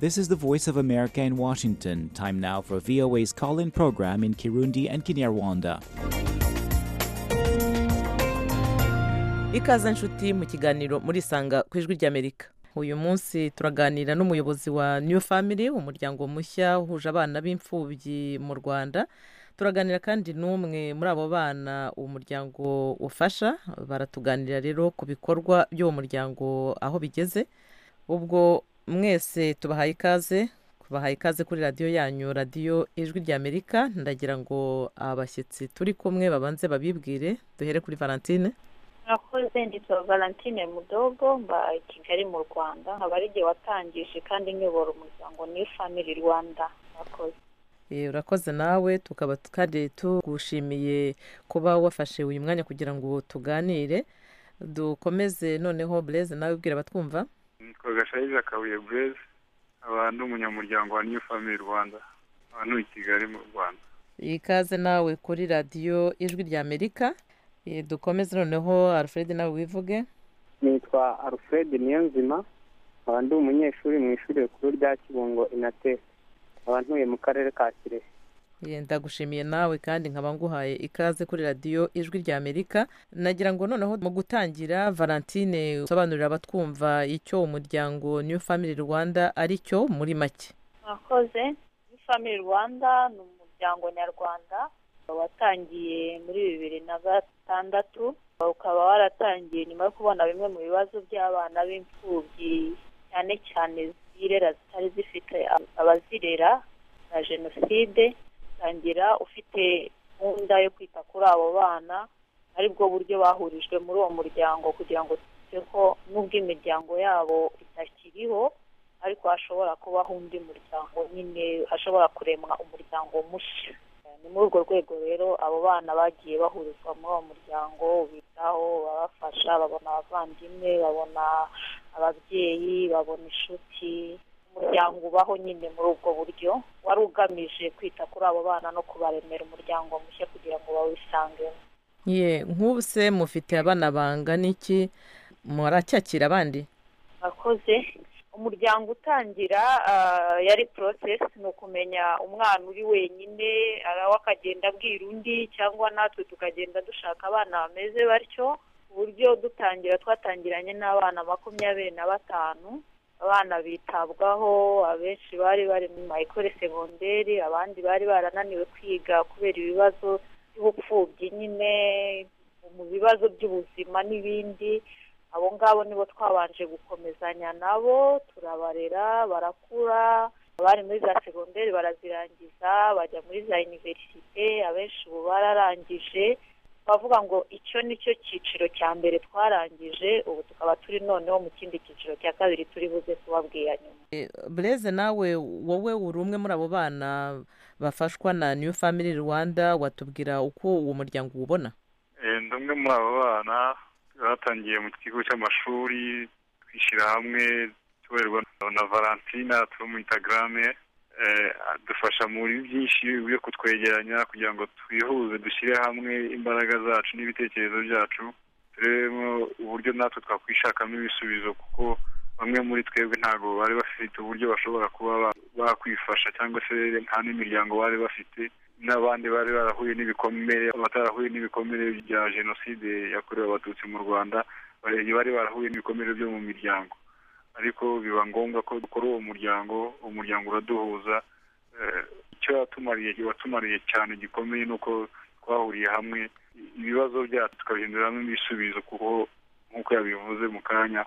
This is the Voice of America in Washington. Time now for VOA's call in program in Kirundi and Kinyarwanda. ikaze nshuti mu kiganiro muri sanga ku ijwi ry'amerika uyu munsi turaganira n'umuyobozi wa new family umuryango mushya uhuje abana b'imfubyi mu rwanda turaganira kandi n'umwe muri abo bana uwo muryango ufasha baratuganira rero ku bikorwa by'uwo muryango aho bigeze ubwo mwese tubahaye ikaze tubahaye ikaze kuri radiyo yanyu radiyo ijwi ry'amerika ndagira ngo abashyitsi turi kumwe babanze babibwire duhere kuri valentine murakoze nditwa valentine mudogo mba i kigali mu rwanda nkaba ari igihe watangije kandi nyobora umuryango new family rwanda murakoze Eh, urakoze nawe tukaba kandi tugushimiye kuba wafashe uyu mwanya kugira ngo tuganire dukomeze noneho bureze nawe ubwira abatwumva nitwa gashayija kabuye bureze nkaba ndi umunyamuryango wa new family rwanda nkaba ntuye i kigali mu rwanda ikaze nawe kuri radiyo ijwi ry'amerika Eh, dukomeze noneho alfred nawe wivuge nitwa alfred niyonzima nkaba ndi umunyeshuri mu ishuri rikuru rya kibungo inate nkaba ntuye mu karere ka kirehe Eh, ndagushimiye nawe kandi nkaba nguhaye ikaze kuri radiyo ijwi ry'amerika nagira ngo noneho mu gutangira valentine usobanurira abatwumva icyo umuryango new family rwanda ari cyo muri make murakoze new family rwanda ni umuryango nyarwanda watangiye muri bibiri na gatandatu ukaba waratangiye nyuma yo kubona bimwe mu bibazo by'abana b'imfubyi cyane cyane zirera zitari zifite abazirera na jenoside utangira ufite gahunda yo kwita kuri abo bana ari bwo buryo bahurijwe muri uwo muryango kugira ngo twite ko n'ubwo imiryango yabo itakiriho ariko hashobora kubaho undi muryango nyine hashobora kuremwa umuryango mushya ni muri urwo rwego rero abo bana bagiye bahurizwa muri uwo muryango bitaho babafasha babona abavandimwe babona ababyeyi babona inshuti umuryango ubaho nyine muri ubwo buryo wari ugamije kwita kuri abo bana no kubaremera umuryango mushya kugira ngo bawisangemo ye nk'ubu se mufite abana bangana iki muracyakira abandi akoze umuryango utangira ah, yari process ni ukumenya umwana uri wenyine ari aho akagenda abwira undi cyangwa natwe tukagenda dushaka abana bameze batyo ku buryo dutangira twatangiranye n'abana makumyabiri na batanu abana bitabwaho abenshi bari bari mu mayikore segonderi abandi bari barananiwe kwiga kubera ibibazo by'ubupfubyi nyine mu bibazo by'ubuzima n'ibindi abo ngabo nibo twabanje gukomezanya nabo turabarera barakura abari muri za segonderi barazirangiza bajya muri za iniverisite abenshi ubu bararangije bavuga ngo icyo ni cyo cyiciro cya mbere twarangije ubu tukaba turi noneho mu kindi cyiciro cya kabiri turi buze kubabwira nyuma bureze nawe wowe uri umwe muri abo bana bafashwa na new family rwanda watubwira uko uwo muryango uwubona Eh, ndi umwe muri abo bana batangiye mu kigo cy'amashuri twishyira hamwe tuberwa na valentina tuba mu instagrame Eh, adufasha muri byinshi byo kutwegeranya kugira ngo twihuze dushyire hamwe imbaraga zacu n'ibitekerezo byacu turebemo uburyo natwe twakwishakamo ibisubizo kuko bamwe muri twebwe ntabwo bari bafite uburyo bashobora kuba ba- bakwifasha cyangwa se nta n'imiryango bari bafite n'abandi bari barahuye n'ibikomere abatarahuye n'ibikomere bya jenoside yakorewe abatutsi mu rwanda bari bari barahuye n'ibikomere byo mu miryango ariko biba ngombwa ko dukora uwo muryango umuryango uraduhuza Eh, icyo watumariye watumariye cyane gikomeye ni uko twahuriye hamwe ibibazo byacu tukabihinduramo ibisubizo kuko nk'uko yabivuze mu kanya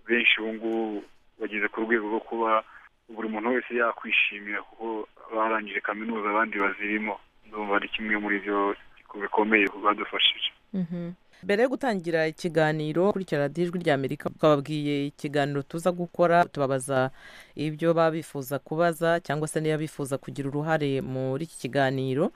benshi ubu ngubu bageze ku rwego rwo kuba buri muntu wese yakwishimira kuko barangije kaminuza abandi bazirimo ndumva ari kimwe muri byo bikomeye badufashije mbere yo gutangira ikiganiro kurikira radiyo ijwi ry'amerika twababwiye ikiganiro tuza gukora tubabaza ibyo baba bifuza kubaza cyangwa se niba bifuza kugira uruhare muri iki kiganiro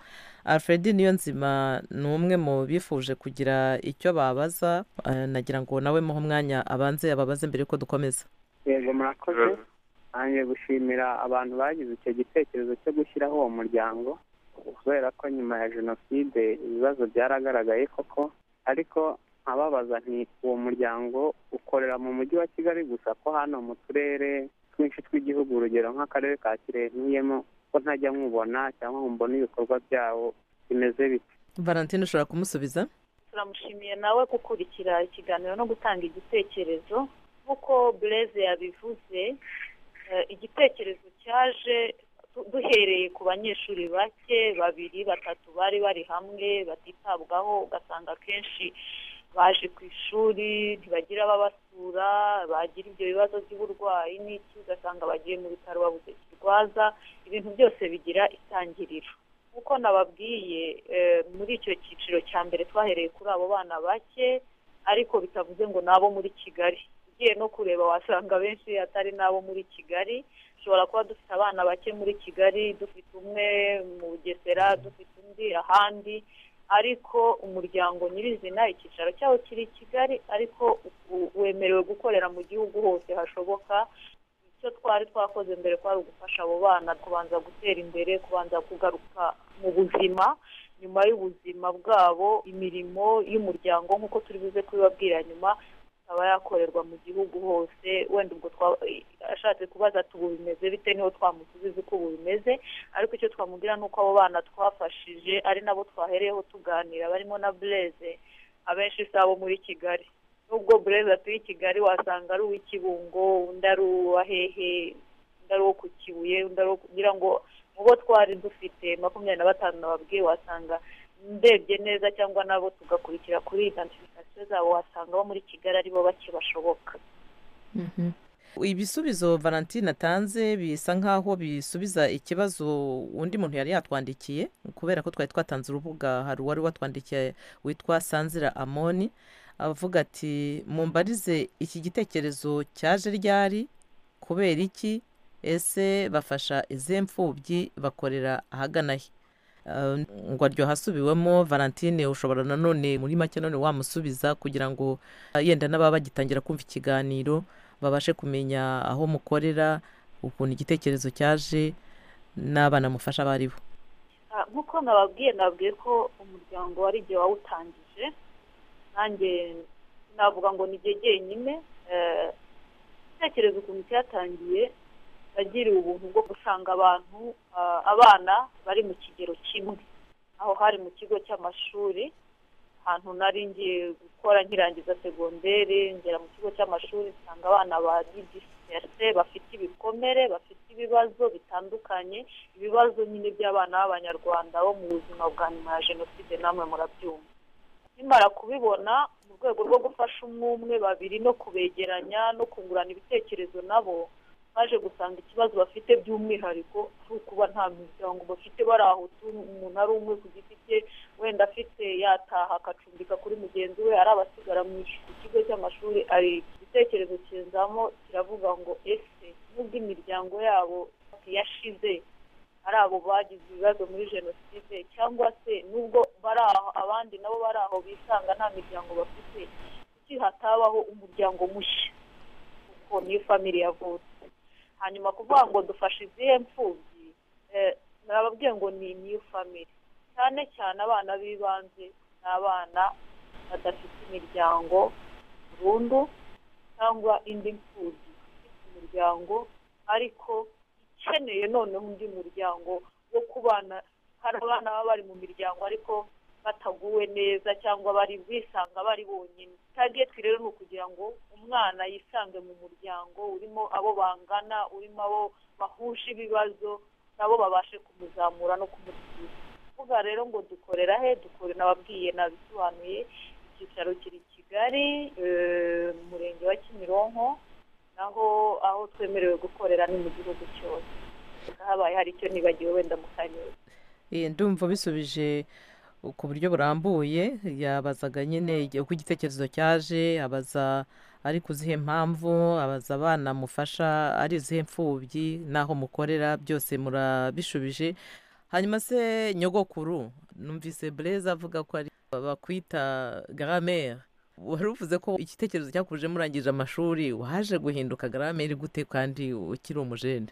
alfred niyonzima ni umwe mu bifuje kugira icyo babaza eh, nagira ngo nawe muhe umwanya abanze ababaze mbere yuko dukomeza yego murakoze nanjye gushimira abantu bagize icyo gitekerezo cyo gushyiraho uwo muryango kubera ko nyuma ya jenoside ibibazo byaragaragaye koko ariko nkababaza nti uwo muryango ukorera mu mujyi wa kigali gusa ko hano mu turere twinshi tw'igihugu urugero nk'akarere ka kirehe ntuyemo ko ntajya nkubona cyangwa mbona ibikorwa byawo bimeze bite valentine ushobora kumusubiza turamushimiye nawe gukurikira ikiganiro no gutanga igitekerezo nk'uko bureze yabivuze igitekerezo cyaje duhereye ku banyeshuri bake babiri batatu bari bari hamwe batitabwaho ugasanga akenshi baje ku ishuri ntibagira ababasura bagira ibyo bibazo by'uburwayi n'iki ugasanga bagiye mu bitaro babuze kirwaza ibintu byose bigira itangiriro nk'uko nababwiye muri icyo cyiciro cya mbere twahereye kuri abo bana bake ariko bitavuze ngo ni abo muri kigali ugiye no kureba wasanga benshi atari n'abo muri kigali dushobora kuba dufite abana bake muri kigali dufite umwe mu bugesera dufite undi ahandi ariko umuryango nyirizina icyicaro cyawo kiri i kigali ariko wemerewe gukorera mu gihugu hose hashoboka icyo twari twakoze mbere kwari ugufasha abo bana kubanza gutera imbere kubanza kugaruka mu buzima nyuma y'ubuzima bwabo imirimo y'umuryango nk'uko turi buze kubibabwira nyuma ikaba yakorerwa mu gihugu hose wenda ubwo ashatse kubaza tubu bimeze bite niho twamusubiza uko ubu bimeze ariko icyo twamubwira ni uko abo bana twafashije ari nabo twahereyeho tuganira barimo na bureze abenshi si abo muri kigali nubwo bureze atuye i kigali wasanga ari uw'ikibungo undi ari uwahehe undi ari uwo ku kibuye undi ari uwo kugira ngo mu bo twari dufite makumyabiri na batanu nababwiye wasanga ndebye neza cyangwa nabo tugakurikira kuri identification zabo wasanga bo muri kigali aribo bake bashoboka ibisubizo valentine atanze bisa nk'aho bisubiza ikibazo undi muntu yari yatwandikiye kubera ko twari twatanze urubuga hari uwari watwandikiye witwa sanzira amoni avuga ati mumbarize iki gitekerezo cyaje ryari kubera iki ese bafasha izihe mfubyi bakorera ahagana he ngo aryoha hasubiwemo valentine ushobora nanone muri make none wamusubiza kugira ngo yenda n'ababa bagitangira kumva ikiganiro babashe kumenya aho mukorera ukuntu igitekerezo cyaje n'abana mufasha abo ari bo nk'uko nababwiye nababwiye ko umuryango wari igihe wawutangije nanjye navuga ngo ni igihe jyenyine igitekerezo ukuntu cyatangiye yagiriwe ubuntu bwo gusanga abantu abana bari mu kigero kimwe aho hari mu kigo cy'amashuri ahantu nari ngiye gukora nkirangiza segonderi ngera mu kigo cy'amashuri nsanga abana ba digisiterese bafite ibikomere bafite ibibazo bitandukanye ibibazo nyine by'abana b'abanyarwanda bo mu buzima bwa nyuma ya jenoside namwe murabyumva nimara kubibona mu rwego rwo gufasha umwe umwe babiri no kubegeranya no kungurana ibitekerezo nabo baje gusanga ikibazo bafite by'umwihariko ari ukuba nta miryango bafite bari aho umuntu ari umwe ku giti cye wenda afite yataha akacumbika kuri mugenzi we ari abasigara mu kigo cy'amashuri ari igitekerezo kizamo kiravuga ngo ese nubwo imiryango yabo yashize ari abo bagize ibibazo muri jenoside cyangwa se nubwo bari aho abandi nabo bari aho bisanga nta miryango bafite kuki hatabaho umuryango mushya kuko niyo famiri yavutse hanyuma kuvuga ngo dufashe izihe mfubyi narababwiye ngo ni new family cyane cyane abana b'ibanze ni abana badafite imiryango burundu cyangwa indi mfubyi ifite umuryango ariko ikeneye noneho undi muryango wo kubana hari abana baba bari mu miryango ariko bataguwe neza cyangwa bari bisanga bari bonyine tageti rero ni ukugira ngo umwana yisange mu muryango urimo abo bangana urimo abo bahuje ibibazo nabo babashe kumuzamura no kumusiga kuvuga rero ngo dukorera he dukorera ababwiye nabisobanuye icyicaro kiri kigali umurenge wa kimironko naho aho twemerewe gukorera ni mu gihugu cyose habaye hari icyo nibagiwe wenda mu karere ndumva bisubije ku buryo burambuye yabazaga nyine uko igitekerezo cyaje abaza ariko uzihe mpamvu abaza abana mufasha ari izihe mfubyi n'aho mukorera byose murabishubije hanyuma se nyogokuru numvise bureze avuga ko ari bakwita garamere wari uvuze ko igitekerezo cyakuje murangije amashuri waje guhinduka garamere gute kandi ukiri umujene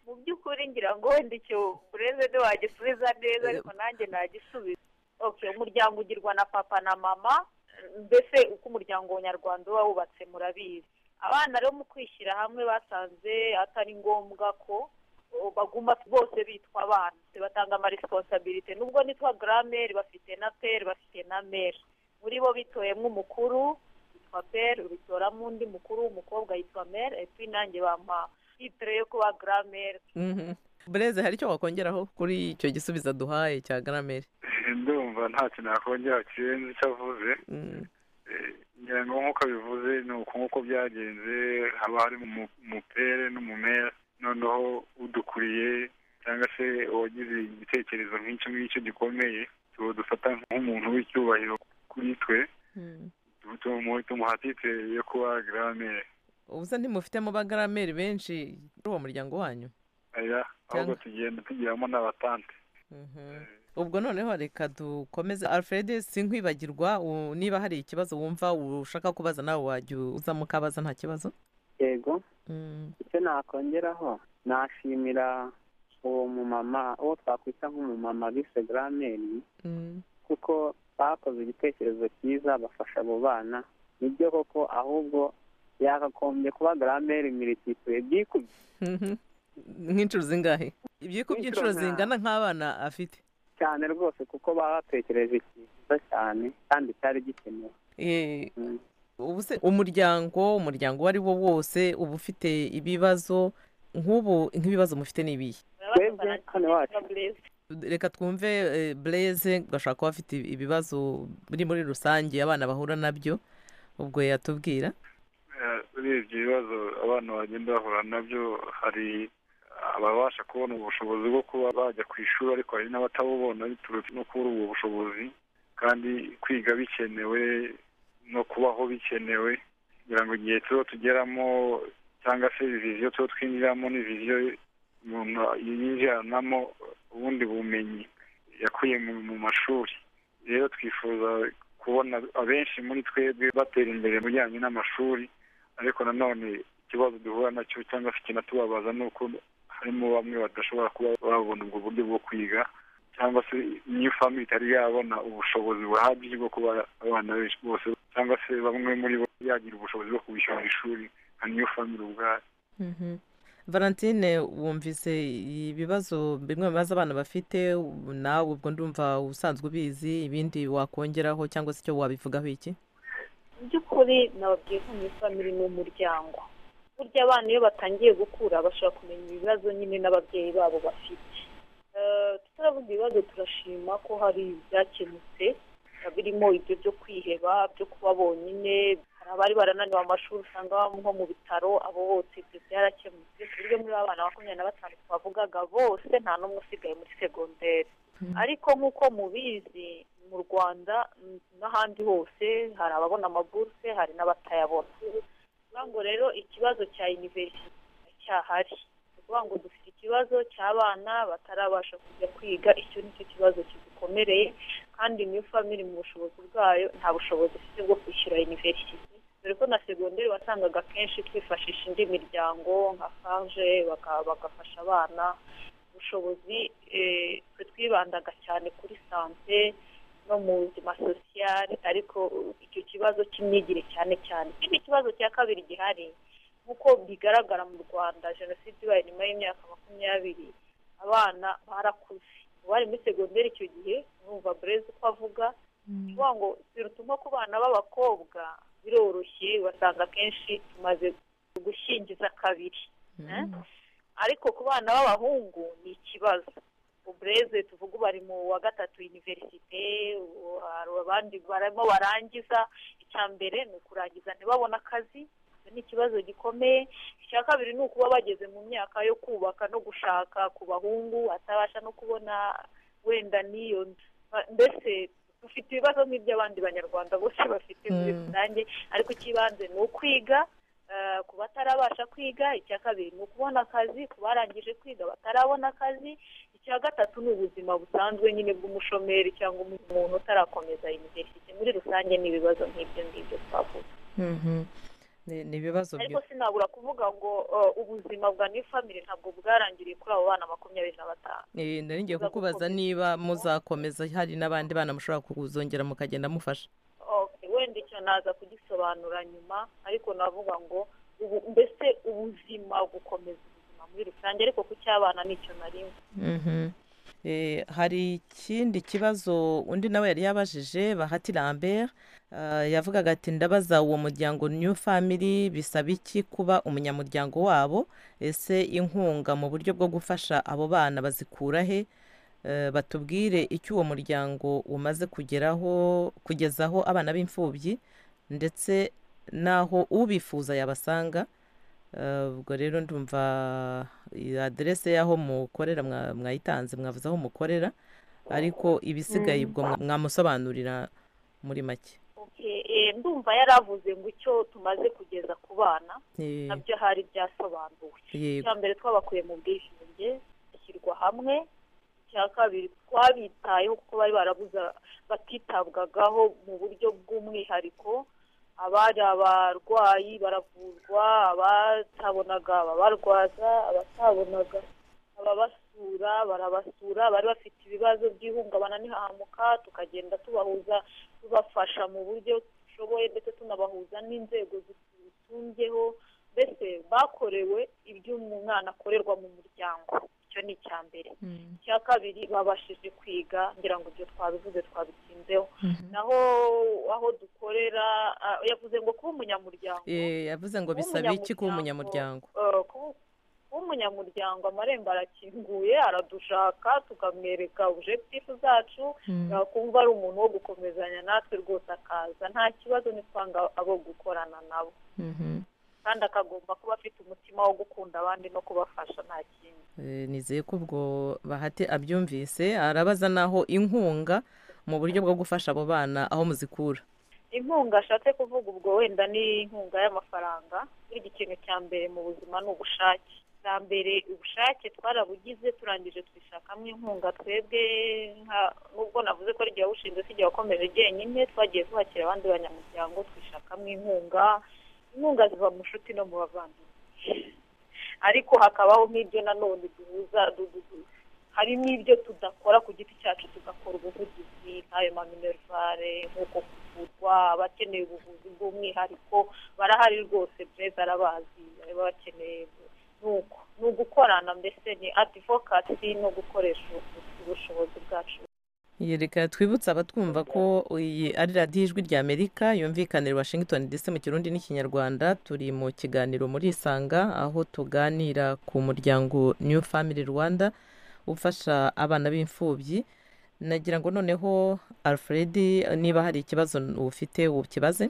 mu by'ukuri ngira ngo wenda icyo bureze ntiwagisubiza neza ariko nanjye nagisubiza umuryango ugirwa na papa na mama mbese uko umuryango nyarwanda uba wubatse murabizi abana rero mu kwishyira hamwe basanze atari ngombwa ko baguma bose bitwa abana batanga amaresiponsabirite nubwo nitwa garameri bafite na peri bafite na meri muri bo bitoyemo umukuru yitwa peri ubitoramo undi mukuru w'umukobwa yitwa meri epi nanjye bampa titire yo kuba garameri bureze hari icyo wakongeraho kuri icyo gisubizo duhaye cya garameri ndumva nta kintu yakongera kirenze icyo avuze ngira ngo nk'uko bivuze ni uko nk'uko byagenze haba harimo umupere n'umumera noneho udukuriye cyangwa se uwagize igitekerezo nk'icyo ngicyo gikomeye tuba dufata nk'umuntu w'icyubahiro kuri twe tumuha titire yo kuba garamere ubusa ntimufitemo ba garameri benshi muri uwo muryango wanyu ahubwo tugenda tugiramo n'abatante ubwo noneho reka dukomeze alfred sinkwibagirwa niba hari ikibazo wumva ushaka kubaza nawe wajya uzamo ukabaza nta kibazo yego icyo nakongeraho nashimira uwo mumama uwo twakwita nk'umumama bise garameri kuko bakoze igitekerezo cyiza bafasha abo bana nibyo koko ahubwo yakagombye kuba garameri mirititire byikubye nk'inshuro zingahe ibyikubye inshuro zingana nk'abana afite cyane rwose kuko baba batekereje ikintu cyiza cyane kandi cyari gikenewe ubu se umuryango umuryango uwo ari wo wose uba ufite ibibazo nk'ubu nk'ibibazo mufite ni ibihe twebwe hano iwacu reka twumve bureze ugashobora kuba afite ibibazo biri muri rusange abana bahura nabyo ubwo yatubwira urebye ibibazo abana bagenda bahura nabyo hari ababasha kubona ubushobozi bwo kuba bajya ku ishuri ariko hari n'abatabubona biturutse no kubura ubwo bushobozi kandi kwiga bikenewe no kubaho bikenewe kugira ngo igihe tuba tugeramo cyangwa se viziyo tuba twinjiramo ni viziyo umuntu yinjiranamo ubundi bumenyi yakuye mu mashuri rero twifuza kubona abenshi muri twebwe batera imbere mu bijyanye n'amashuri ariko nanone ikibazo duhura nacyo cyangwa se kinatubabaza ni uko harimo bamwe badashobora kuba babona ubwo buryo bwo kwiga cyangwa se niyo famili itari yabona ubushobozi buhagije bwo kuba abana benshi bose cyangwa se bamwe muri bo yagira ubushobozi bwo kubishyura ishuri nka niyo famili ubwayo valentine wumvise ibibazo bimwe mu bibazo abana bafite nawe ubwo ndumva usanzwe ubizi ibindi wakongeraho cyangwa se icyo wabivugaho iki mu by'ukuri nababwiye ko mu famili ni umuryango burya abana iyo batangiye gukura bashobora kumenya ibibazo nyine n'ababyeyi babo bafite tutaravuga ibibazo turashima ko hari ibyakemutse birimo ibyo byo kwiheba byo kuba bonyine hari abari barananiwe amashuri usanga nko mu bitaro abo bose ibyo byarakemutse ku buryo muri abana makumyabiri na batanu twavugaga bose nta n'umwe usigaye muri segonderi ariko nk'uko mubizi mu rwanda n'ahandi hose hari ababona amaburuse hari n'abatayabona ukuvuga ngo rero ikibazo cya iniverisite cyahari ni ukuvuga ngo dufite ikibazo cy'abana batarabasha kujya kwiga icyo ni cyo kibazo kidukomereye kandi niyo famiri mu bushobozi bwayo nta bushobozi ifite bwo kwishyura iniverisite dore ko na segonderi wasangaga akenshi twifashisha indi miryango nka faje bagafasha abana ubushobozi twe twibandaga cyane kuri sante no mu buzima sosiyali ariko icyo kibazo cy'imyigire cyane cyane ikindi kibazo cya kabiri gihari nk'uko bigaragara mu rwanda jenoside ibaye nyuma y'imyaka makumyabiri abana barakuze bari muri segonderi icyo gihe numva burezi uko avuga kuvuga ngo birutuma ku bana b'abakobwa biroroshye basanga akenshi tumaze gushyingiza kabiri ariko ku bana b'abahungu ni ikibazo ubureze tuvuga ubu bari mu wa gatatu univerisite abandi barimo barangiza icya mbere ni ukurangiza ntibabone akazi ni ikibazo gikomeye icya kabiri ni ukuba bageze mu myaka yo kubaka no gushaka ku bahungu atabasha no kubona wenda n'iyo mbese dufite ibibazo nk'iby'abandi banyarwanda bose bafite muri rusange ariko ikibanze ni ukwiga ku batarabasha kwiga icya kabiri ni ukubona akazi ku barangije kwiga batarabona akazi icya gatatu ni ubuzima busanzwe nyine bw'umushomeri cyangwa umuntu utarakomeza imiberesite muri rusange ni ibibazo nk'ibyo ngibyo twavuga ni ibibazo ariko sinabura kuvuga ngo ubuzima bwa niyo famili ntabwo bwarangiriye kuri abo bana makumyabiri na batanu nari ngiye kukubaza niba muzakomeza hari n'abandi bana mushobora kuzongera mukagenda mufasha wenda icyo naza kugisobanura nyuma ariko navuga ngo ubu- mbese ubuzima gukomeza ubuzima muri rusange ariko ku cy'abana nicyo narimwe Mhm. Eh, hari ikindi kibazo undi nawe yari yabajije bahati lambert eh, yavugaga ati ndabaza uwo muryango new family bisaba iki kuba umunyamuryango wabo ese inkunga mu buryo bwo gufasha abo bana bazikura he Eh, batubwire icyo uwo muryango umaze kugeraho kugezaho abana b'imfubyi ndetse n'aho ubifuza yabasanga Eh, ubwo rero ndumva iyi aderese y'aho mukorera mwa- mwayitanze mwavuze aho mukorera ariko ibisigaye ubwo mwa- mwamusobanurira muri make Okay, eh, ndumva yaravuze ngo icyo tumaze kugeza ku bana Eh, nabyo hari byasobanuwe yego icya mbere twabakuye mu bwishinge bashyirwa hamwe icya kabiri twabitayeho kuko bari barabuze batitabwagaho mu buryo bw'umwihariko abari abarwayi baravurwa abatabonaga ababarwaza abatabonaga ababasura barabasura bari bafite ibibazo by'ihungabana n'ihahamuka tukagenda tubahuza tubafasha mu buryo dushoboye ndetse tunabahuza n'inzego zitumbyeho mbese bakorewe ibyo umwana akorerwa mu muryango icyo ni icya mbere icya kabiri babashije kwiga ngira ngo ibyo twabivuze twabitsinzeho naho aho dukorera ah, yavuze ngo kuba umunyamuryango Eh, yavuze ngo kuba bisaba iki kuba umunyamuryango eh, kuba- kuba umunyamuryango amarembo arakinguye aradushaka tukamwereka objectif zacu yakumva ari umuntu wo gukomezanya natwe rwose akaza nta kibazo nitwanga abo gukorana nabo Mhm. kandi akagomba kuba afite umutima wo gukunda abandi no kubafasha nta kindi Eh, nizeye ko ubwo bahati abyumvise arabaza n'aho inkunga mu buryo bwo gufasha abo bana aho muzikura inkunga ashatse kuvuga ubwo wenda ni inkunga y'amafaranga burya ikintu cya mbere mu buzima ni ubushake bwa mbere ubushake twarabugize turangije twishakamo inkunga twebwe nka- nubwo navuze ko rigiye awushinze si igihe wakomeje jyenyine twagiye tuhakira abandi banyamuryango twishakamo inkunga inkunga ziva mu nshuti no mu bavandimwe ariko hakabaho n'ibyo nanone duhuza du- du- du- hari n'ibyo tudakora ku giti cyacu tugakora ubuvugizi nk'ayo maminerivare nk'uko kuvurwa abakeneye ubuvuzi bw'umwihariko barahari rwose breza arabazi baba bakeneye ni uko ni ugukorana mbese ni adivokasi no gukoresha ubu- ubushobozi bwacu Iyi reka twibutse abatwumva ko iyi ari radiyo ijwi rya amerika yumvikanira washington dc mu kirundi n'ikinyarwanda turi mu kiganiro muri isanga aho tuganira ku muryango new family rwanda ufasha abana b'imfubyi nagira ngo noneho alfred niba hari ikibazo ufite ukibaze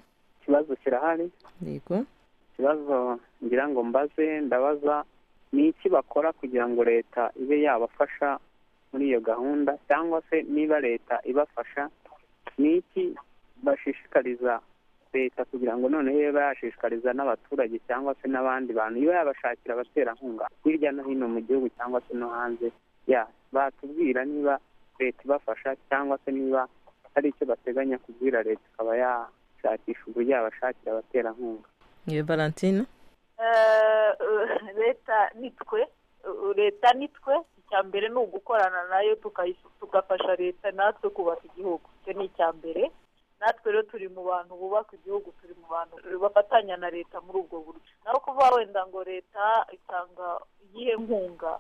ikibazo kirahari yego ikibazo ngira ngo mbaze ndabaza ni iki bakora kugira ngo leta ibe yabafasha muri iyo gahunda cyangwa se niba leta ibafasha ni iki bashishikariza leta kugira ngo noneho ibe yashishikariza n'abaturage cyangwa se n'abandi bantu ibe yabashakira abaterankunga hirya no hino mu gihugu cyangwa se no hanze ya batubwira niba leta ibafasha cyangwa se niba hari icyo bateganya kubwira leta ikaba yashakisha uburyo yabashakira abaterankunga ni valentine Eh, eh, leta ni twe Eh, leta ni twe icya mbere ni ugukorana nayo tukayi- tugafasha leta natwe kubaka igihugu icyo ni icya mbere natwe rero turi mu bantu bubaka igihugu turi mu bantu bafatanya na leta muri ubwo buryo naho kuvuga wenda ngo leta itanga iyihe nkunga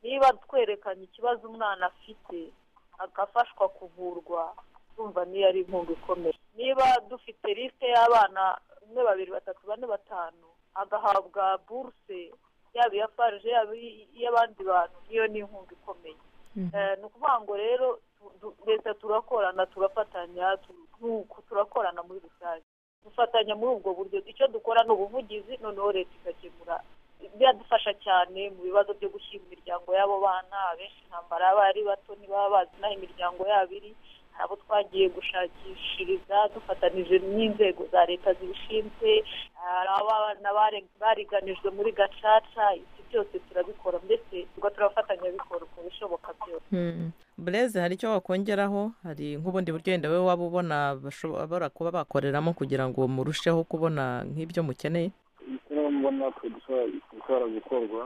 niba twerekanye ikibazo umwana afite agafashwa kuvurwa urumva niyo ari inkunga ikomeye niba dufite lisite y'abana umwe babiri batatu bane batanu agahabwa buruse yaba iya farije yaba iy- iy'abandi bantu niyo ni inkunga ikomeye Eh, ni ukuvuga ngo rero tu- tu- leta turakorana turafatanya tu- tu- turakorana muri rusange dufatanya muri ubwo buryo icyo dukora ni ubuvugizi noneho leta igakemura biradufasha cyane mu bibazo byo gushyira imiryango y'abo bana abenshi intambara yaba ari bato ntibaba bazi n'aho imiryango yabo iri hari abo twagiye gushakishiriza dufatanije n'inzego za leta zibishinzwe hari abana bare- bariganijwe muri gacaca ibyo byose turabikora mbese tuba turafatanyabikorwa uko bishoboka byose bureze hari icyo wakongeraho hari nk'ubundi buryo wenda wowe waba ubona bashobora kuba bakoreramo kugira ngo murusheho kubona nk'ibyo mukeneye icyo mbona dushobora gukorwa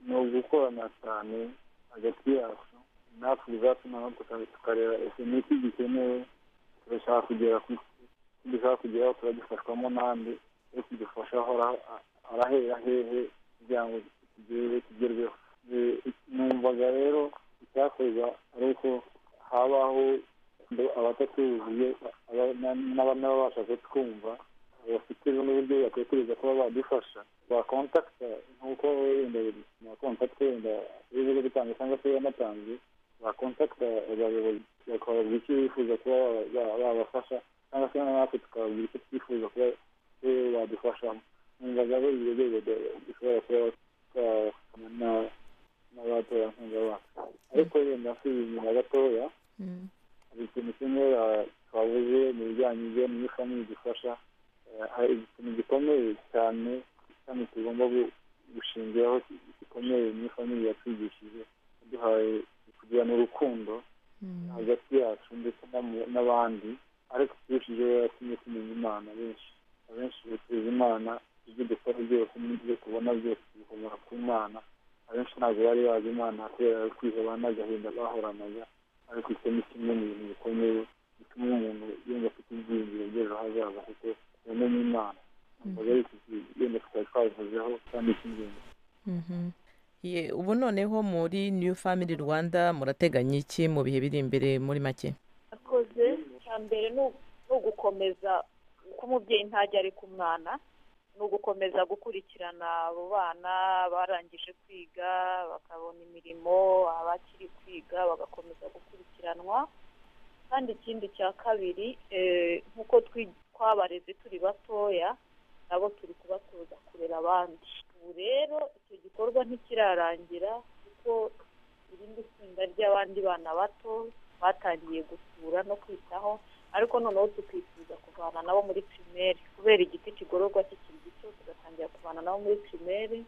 ni ugukorana cyane hagati yacu natwe ubwacu naho tuka- tukareba ese ni iki gikenewe turashaka kugera ku icyo dushaka kugeraho turagifashwamo n'andi ese dufasha ahora arahera hehe kugira ngo ikigere kigerweho numvaga rero icyakorwa ari uko habaho abatatuzuye n'ababasha kutwumva bafite n'uburyo batekereza kuba badufasha bakontakita nk'uko wenda nakontakita wenda ibigo bitanga cyangwa se yanatanze bakontakita abayobozi bakababwira icyo bifuza kuba babafasha cyangwa se natwe tukababwira icyo twifuza kuba badufashamo numvaga ari ibyo rwego dushobora kuba twakorana n'abaterankunga bacu ariko wenda nsubizina gatoya hari ikintu kimwe twabuze mu bijyanye n'ifamili dufasha hari ikintu gikomeye cyane kandi tugomba gushingiraho gikomeye mu ifamili yatwigishije duhaye kugirana urukundo hagati yacu ndetse n'abandi ariko turushijeho yatumye tumenya imana benshi abenshi tuzi imana ibyo dukora byose n'ibyo tubona byose bikomora ku mana abenshi ntabwo bari bazi imana kubera kwiheba n'agahinda bahoranaga ariko icyo ni kimwe mu bintu bikomeye bituma umuntu yumva afite ibyiringiro by'ejo hazaza kuko yamenye imana yenda tukaba twabivuzeho kandi cy'ingenzi ubu noneho muri new family rwanda murateganya iki mu bihe biri imbere muri make akoze icya mbere ni ugukomeza uko umubyeyi ntajya ari ku mwana ni ugukomeza gukurikirana abo bana barangije kwiga bakabona imirimo abakiri kwiga bagakomeza gukurikiranwa kandi ikindi cya kabiri nk'uko twabareze turi batoya nabo turi kubatoza kurera abandi ubu rero icyo gikorwa ntikirarangira kuko irindi tsinda ry'abandi bana bato batangiye gusura no kwitaho ariko noneho tukifuza kuvana nabo muri pirimeri kubera igiti kigororwa kikiri gito tugatangira kuvana nabo muri pirimeri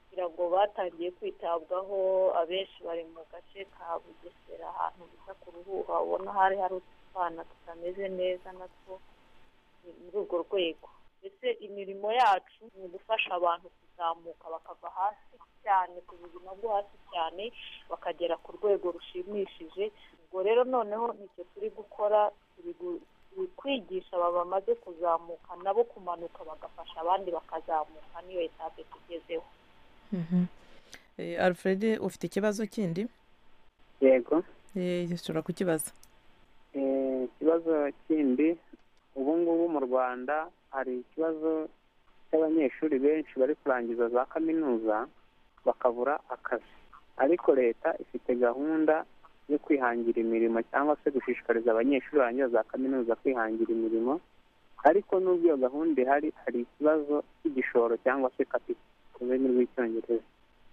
kugira ngo batangiye kwitabwaho abenshi bari mu gace ka bugesera ahantu bita ku ruhuha ubona hari hari utwana tutameze neza natwo muri urwo rwego mbese imirimo yacu ni ugufasha abantu kuzamuka bakava hasi cyane ku buzima bwo hasi cyane bakagera ku rwego rushimishije ubwo rero noneho nicyo turi gukora turi kwigisha aba bamaze kuzamuka nabo kumanuka bagafasha abandi bakazamuka niyo etape tugezeho alfred ufite ikibazo kindi yego ushobora kukibaza ikibazo kindi ubu ngubu mu rwanda hari ikibazo cy'abanyeshuri benshi bari kurangiza za kaminuza bakabura akazi ariko leta ifite gahunda yo kwihangira imirimo cyangwa se gushishikariza abanyeshuri barangiza za kaminuza kwihangira imirimo ariko n'ubwo iyo gahunda ihari hari ikibazo cy'igishoro cyangwa se kapita mu rurimi rw'icyongereza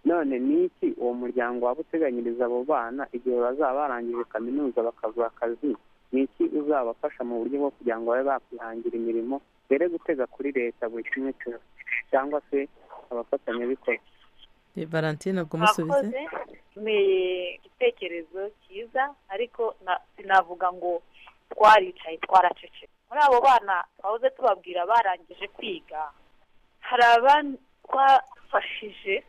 none ni iki uwo muryango waba uteganyiriza abo bana igihe bazaba barangije kaminuza bakabura akazi ni iki uzabafasha mu buryo bwo kugira ngo babe bakwihangira imirimo mbere gutega kuri leta buri kimwe cyose cyangwa se abafatanyabikorwa valentine ubwo umusubize ni igitekerezo cyiza ariko sinavuga ngo twaricaye twaracecetse muri abo bana twahoze tubabwira barangije kwiga hari abafashije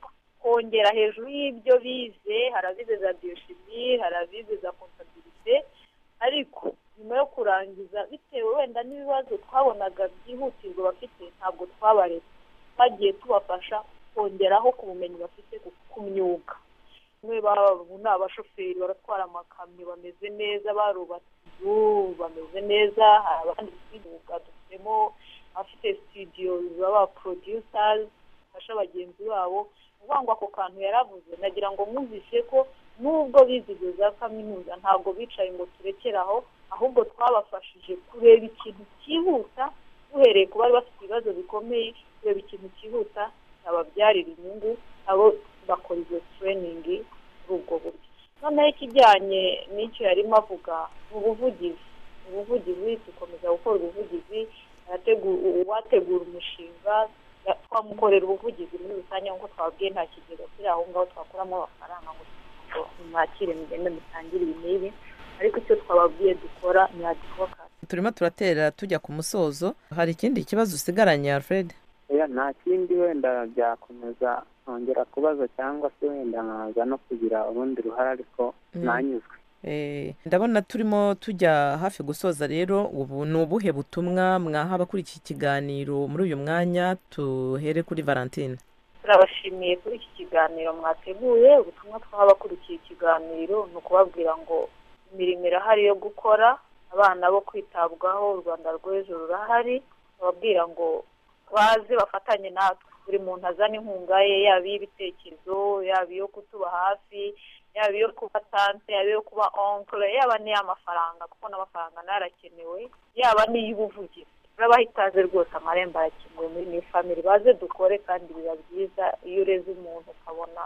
kongera hejuru y'ibyo bize hari abize za biyoshimi hari abize za kontabirite ariko nyuma yo kurangiza bitewe wenda n'ibibazo twabonaga byihutirwa bafite ntabwo twabaretse twagiye tubafasha kongeraho ku bumenyi bafite ku myuga bamwe babu ni abashoferi baratwara amakamyo bameze neza barubatse inzu bameze neza hari abandi tw'imyuga dufitemo abafite sitidiyo baba porodiyusazi bafasha bagenzi babo uvuga ngo ako kantu yaravuze nagira ngo mwumvise ko n'ubwo bizihiwe za kaminuza ntabwo bicaye ngo turekere aho ahubwo twabafashije kureba ikintu cyihuta duhereye ku bari bafite ibibazo bikomeye kureba ikintu cyihuta ababyarira inyungu abo bakora izo tureyiningi muri ubwo buryo noneho ikijyanye n'icyo yarimo avuga ni ubuvugizi ubuvugizi dukomeza gukora ubuvugizi uwategura umushinga twamukorera ubuvugizi muri rusange nk'uko twabwiye nta kigega kiri aho ngaho twakuramo amafaranga ngo mwakire mugende mutangire ibi n'ibi ariko icyo twababwiye dukora ni adivoka turimo turatera tujya ku musozo hari ikindi kibazo usigaranye alfred nta kindi wenda byakomeza nkongera kubaza cyangwa se wenda nkaza no kugira urundi ruhare ariko ntanyuzwe ndabona turimo tujya hafi gusoza rero ubu ni ubuhe butumwa mwaha abakurikiye ikiganiro muri uyu mwanya tuhere kuri valentine turabashimiye kuri iki kiganiro mwateguye ubutumwa twaha abakurikiye ikiganiro ni ukubabwira ngo imirimo irahari yo gukora abana bo kwitabwaho u rwanda rw'ejo rurahari bababwira ngo baze bafatanye natwe buri muntu azana inkunga ye yaba iy'ibitekerezo yaba iyo kutuba hafi yaba iyo kuba tante yaba iyo kuba onkure yaba n'iy'amafaranga kuko n'amafaranga narakenewe yaba n'iy'ubuvugizi urabaha ikaze rwose amarembo arakinguye muri ni famiri baze dukore kandi biba byiza iyo ureze umuntu ukabona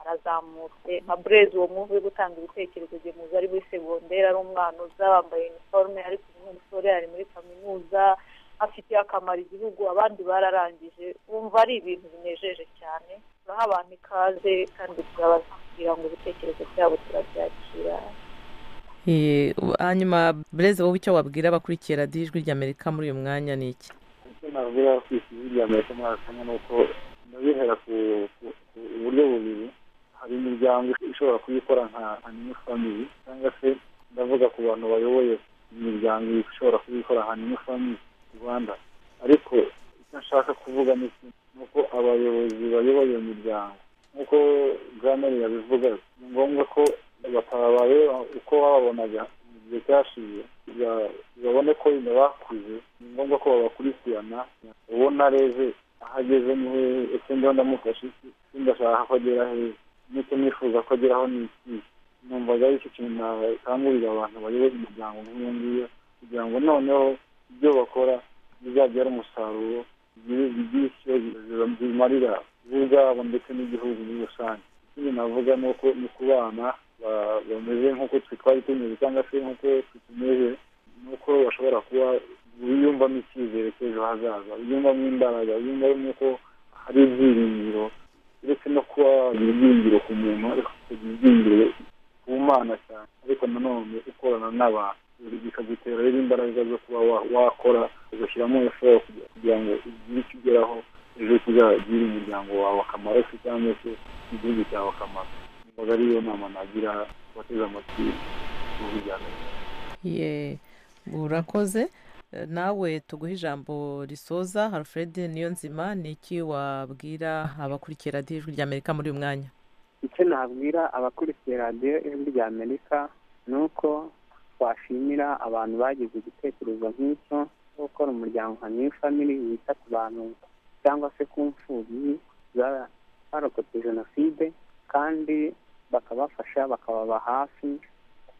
arazamutse nka burezi uwo muntu uri gutanga ibitekerezo gemuze ari muri segonderi ari umwana uza wambaye iniforume ariko uyu musore ari muri kaminuza afitiye akamaro igihugu abandi bararangije wumva ari ibintu binejeje cyane turaha abantu ikaze kandi turababwira ngo ibitekerezo byabo turabyakira hanyuma bureze wowe icyo wabwira abakurikiye radiyo ijwi ry'amerika muri uyu mwanya ni iki icyo nabwira abakurikiye ijwi ry'amerika muri aka kanya ni uko ndabihera ku buryo bubiri hari imiryango ishobora kuyikora nka new family cyangwa se ndavuga ku bantu bayoboye imiryango ishobora kuyikora nka new family rwanda ariko icyo nshaka kuvuga ni uko abayobozi bayoboye iyo miryango nk'uko grameri yabivuga ni ngombwa ko batabaye uko bababonaga mu gihe cyashize babone ko nyine bakuze ni ngombwa ko babakurikirana ubona reze aho ageze ni hehe ese ndiho ndamufashe iki ese ndashaka ko agera hehe n'icyo nifuza ko ageraho ni iki numvaga ari icyo kintu nakangurira abantu bayoboye imiryango nk'iyo ngiyo kugira ngo noneho ibyo bakora bizabyara umusaruro bigire icyo bimarira bo ubwabo ndetse n'igihugu muri rusange ikindi navuga ni uko ni ku bana bameze nk'uko twari tumeze cyangwa se nk'uko tutumeze ni uko bashobora kuba biyumvamo icyizere cy'ejo hazaza biyumvamo imbaraga biyumvamo ko hari ibyiringiro uretse no kuba wagira ibyiringiro ku muntu ariko ukagira ibyiringiro ku mana cyane ariko nanone ukorana n'abantu bikagutera rero imbaraga zo kuba wakora ugashyiramo efort kugira ngo ugire icyo ugeraho ejo kizagirira umuryango wawe akamaro se cyangwa se igihugu cyawe akamaro mbaga ariyo nama nagira abateze amatwi mu bijyanye urakoze nawe tuguhe ijambo risoza harufred niyo nzima ni iki wabwira abakurikira radiyo ijwi ry'amerika muri uyu mwanya icyo nabwira abakurikira radiyo ijwi ry'amerika ni uko twashimira abantu bagize igitekerezo nk'icyo cyo gukora umuryango nka new family wita ku bantu cyangwa se ku mfubyi zarokotse jenoside kandi bakabafasha bakababa hafi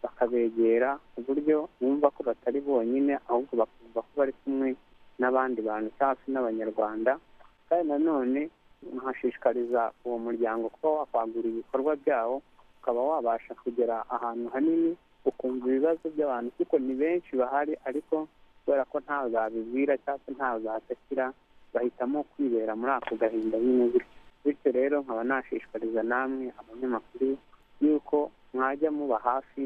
bakabegera ku buryo bumva ko batari bonyine ahubwo bakumva ko bari kumwe n'abandi bantu cyangwa se n'abanyarwanda kandi nanone nkashishikariza uwo muryango kuba wakwagura ibikorwa byawo ukaba wabasha kugera ahantu hanini ukumva ibibazo by'abantu kuko ni benshi bahari ariko kubera ko ntawe babibwira cyangwa se ntawe batakira bahitamo kwibera muri ako gahinda nyine gutyo bityo rero nkaba nashishikariza namwe abanyamakuru y'uko mwajya muba hafi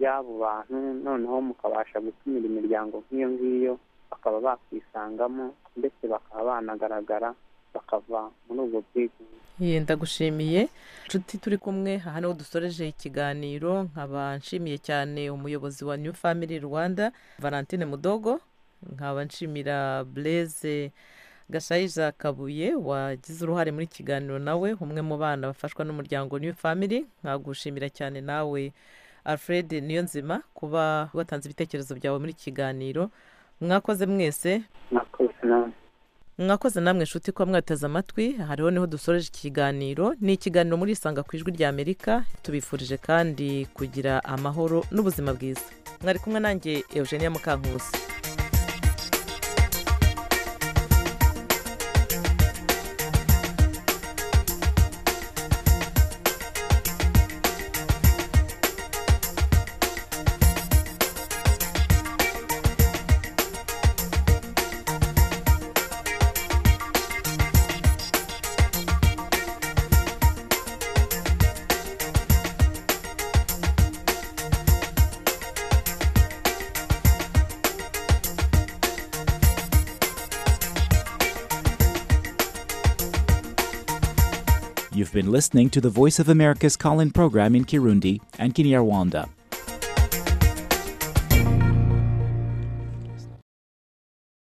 y'abo bantu noneho mukabasha gutumira imiryango nk'iyo ngiyo bakaba bakwisangamo ndetse bakaba banagaragara bakava muri ubwo bwigunge ndagushimiye inshuti turi kumwe aha niho dusoreje ikiganiro nkaba nshimiye cyane umuyobozi wa new family rwanda valentine mudogo nkaba nshimira bureze gashayija kabuye wagize uruhare muri kiganiro nawe umwe mu bana bafashwa n'umuryango new family nkagushimira cyane nawe alfred niyo nzima kuba watanze ibitekerezo byawe muri kiganiro mwakoze mwese mwakoze namwe inshuti kuba mwateze amatwi hariho niho dusoreje ikiganiro ni ikiganiro muri isanga ku ijwi rya amerika tubifurije kandi kugira amahoro n'ubuzima bwiza mwari kumwe nanjye eugenia mukankusi You've been listening to the Voice of America's call in program in Kirundi and Kinyarwanda.